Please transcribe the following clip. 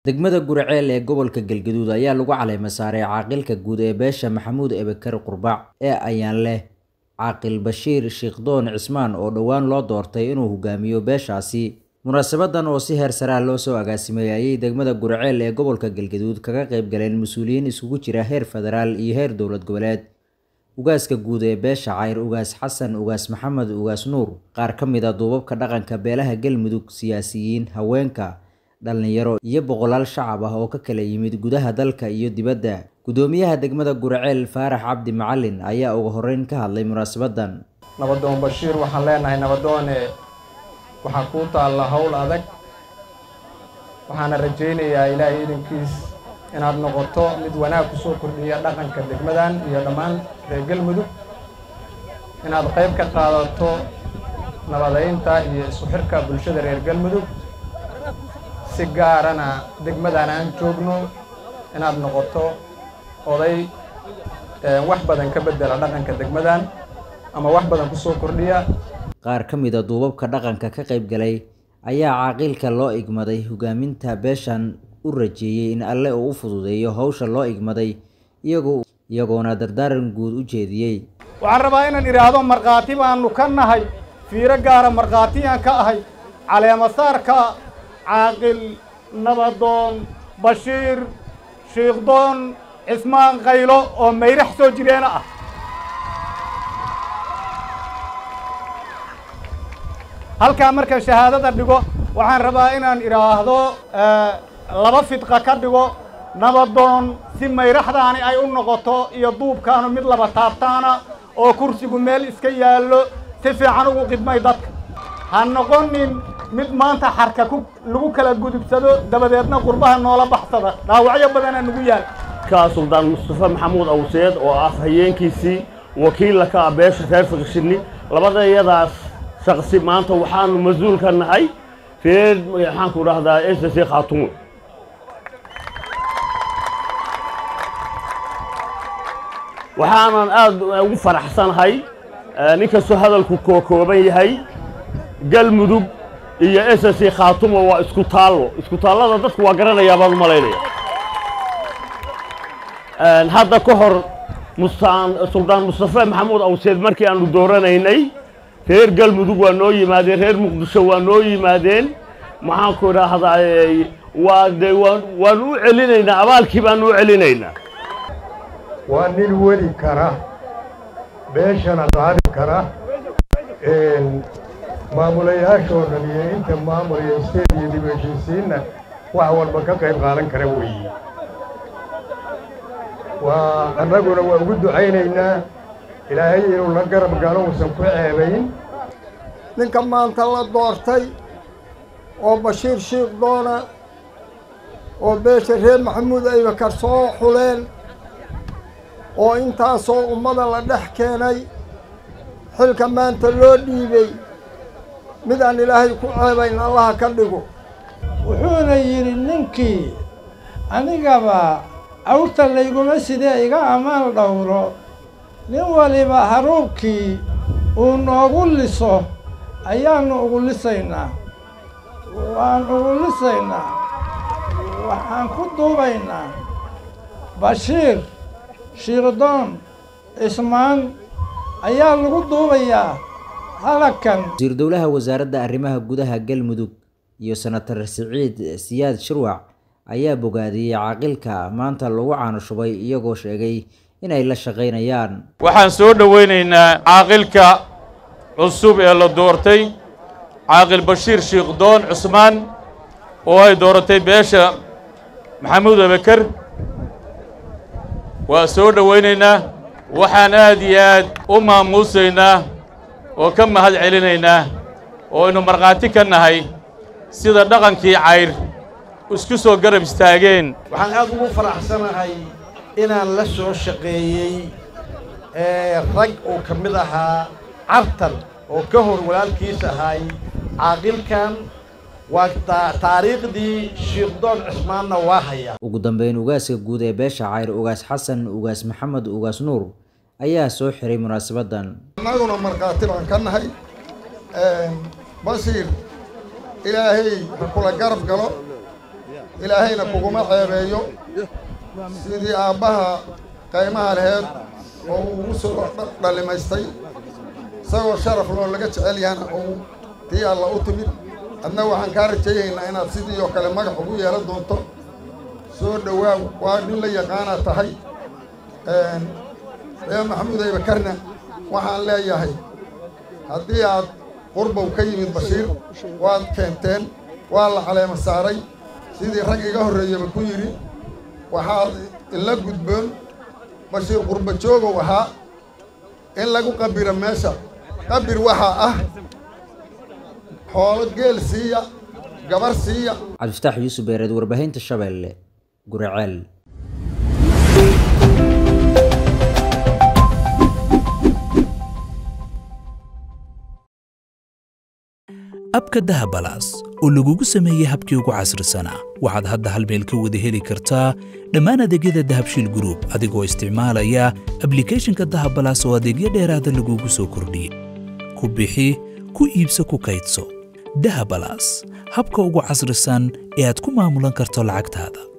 degmada guraceel ee gobolka galgaduud ayaa lagu caleema saaray caaqilka guud ee beesha maxamuud ebekar qurbaac ee ayaan leh caaqil bashiir shiikhdoon cismaan oo dhowaan loo doortay inuu hogaamiyo beeshaasi munaasabadan oo si heer saraa loo soo agaasimay ayay degmada guraceel ee gobolka galgaduud kaga qayb galeen mas-uuliyiin isugu jira heer federaal iyo heer dowlad goboleed ugaaska guud ee beesha cayr ugaas xasan ugaas maxamed ugaas nuur qaar ka mid a duubabka dhaqanka beelaha galmudug siyaasiyiin haweenka dhallinyaro iyo boqolaal shacab ah oo ka kala yimid gudaha dalka iyo dibadda guddoomiyaha degmada guraceel faarax cabdi macalin ayaa ugu horreyn ka hadlay munaasabadan nabadoon bashiir waxaan leenahay nabadoone waxaa kuu taalla howl adag waxaana rajaynayaa ilaahay idankiis inaad noqoto mid wanaag ku soo kordhiya dhaqanka degmadan iyo dhammaan reer galmudug inaad qayb ka qaadato nabadaynta iyo isku xirka bulshada reer galmudug si gaarana degmadan aan joogno inaad noqoto oday wax badan ka beddela dhaqanka degmadan ama wax badan ku soo kordhiya qaar ka mid a duubabka dhaqanka ka qayb galay ayaa caaqilka loo igmaday hogaaminta beeshan u rajeeyey in alle uu u fududeeyo howsha loo igmaday iyagoo iyagoona dardaaran guud u jeediyey waxaan rabaa inaan idhaahdo markhaati baanu ka nahay fiiro gaara markhaatiyaan ka ahay caleemasaarka caaqil nabadoon bashiir shiikhdoon cismaan qaylo oo mayrax soo jireena ah halkaa markaan shahaadada dhigo waxaan rabaa inaan idhaahdo laba fidqa ka dhigo nabadoon si mayraxdaani ay u noqoto iyo duubkaanu mid laba taabtaana oo kursigu meel iska yaallo si fiican ugu qidmay dadka ha noqonin mid maanta xarka ku lagu kala gudubsado dabadeedna qurbaha noola baxsada dhaawacyo badana nugu yaal ka suldaan mustafe maxamuud awseed oo ah hayeenkiisii wakiilla ka ah beesha reer fiqshini labada iyadaas shaqsi maanta waxaanu mas-uul ka nahay reer maxaanku dhahdaa s c khaatuun waxaanan aada ugu faraxsanahay ninkastoo hadalku kookooban yahay galmudug iyo s c khaatumo waa isku taallo isku taallada dadku waa garanayaa baan u malaynaya hadda ka hor mustaan suldaan mustafe maxamuud awseed markii aanu dooranaynay reer galmudug waa noo yimaadeen reer muqdisho waa noo yimaadeen maxaanku idhaahdaa waa de waanu u celinaynaa abaalkii baanu u celinaynaa waa nin weli kara beeshana qaadi kara maamulayaashoo dhan iyo inta maamulaya isteed iyo dib heshiisiinna wax walba ka qayb qaadan kara weeye waa annaguna waa ugu ducaynaynaa ilaahay inuu la garab galo uusan ku ceebayn ninka maanta la doortay oo bashiir shiikh doona oo beesha reer maxamuud aybakar soo xuleen oo intaasoo ummada la dhex keenay xilka maanta loo dhiibay mid aan ilaahay ku ceebayn allaha ka dhigo wuxuuna yidhi ninkii anigaba awrta layguma sidee iga ammaan dhowro nin waliba haruubkii uu noogu liso ayaannu ugu lisaynaa waan ugu lisaynaa waxaan ku duubaynaa bashiir shiikhdoon cismaan ayaa lagu duubayaa halakan wasiir dowlaha wasaaradda arrimaha gudaha galmudug iyo senatar siciid siyaad shirwac ayaa bogaadiyey caaqilka maanta lagu caanoshubay iyagoo sheegay inay la shaqaynayaan waxaan soo dhowaynaynaa caaqilka cusub ee la doortay caaqil bashiir shiikhdoon cusmaan oo ay dooratay beesha maxamuud abeker waa soo dhowaynaynaa waxaan aad iyo aad u maamuusaynaa oo ka mahad celinaynaa oo aynu markhaati ka nahay sida dhaqankii cayr isku soo garab istaageen waxaan aad ugu faraxsanahay inaan la soo shaqeeyey rag uu ka mid ahaa cartan oo ka hor walaalkiis ahay caaqilkan waa taariikhdii shiikhdoon cismaanna waa hayaa ugu dambeyn ugaaska guud ee beesha cayr ugaas xasan ugaas maxamed ugaas nuur ayaa soo xiray munaasabadan annaguna markhaati baan ka nahay basiir ilaahay ha kula garab galo ilaahayna kuguma ceebeeyo sidii aabbaha qaymaha laheed oo uu ugu soo dhalimaystay isagoo sharaf loo laga jecel yahana uu tii alla u timid adna waxaan kaa rajaynaynaa inaad sidii oo kale magax ugu yeelan doonto soo dhowaaw waa nin la yaqaanaa tahay ree maxamuud aybakarna waxaan leeyahay haddii aad qurbow ka yimid bashiir waad keenteen waa la caleema saaray sidii rag iga horreeyaba ku yidhi waxaad ila gudboon bashiir qurba joogow ahaa in lagu qabiro meesha qabir waxaa ah xoolo geel siiya gabar siiya cabdifataax yuusuf beereed warbaahinta shabeelle guraceel abka dahabalaas oo lagugu sameeyey habkii ugu casrisanaa waxaad hadda hal meel ka wada heli kartaa dhammaan adeegyada dahabshiil gruub adigoo isticmaalaya ablikhethonka dahabalaas oo adeegyo dheeraada lagugu soo kordhiyey ku bixi ku iibso ku kaydso dahabalaas habka ugu casrisan ee aad ku maamulan karto lacagtaada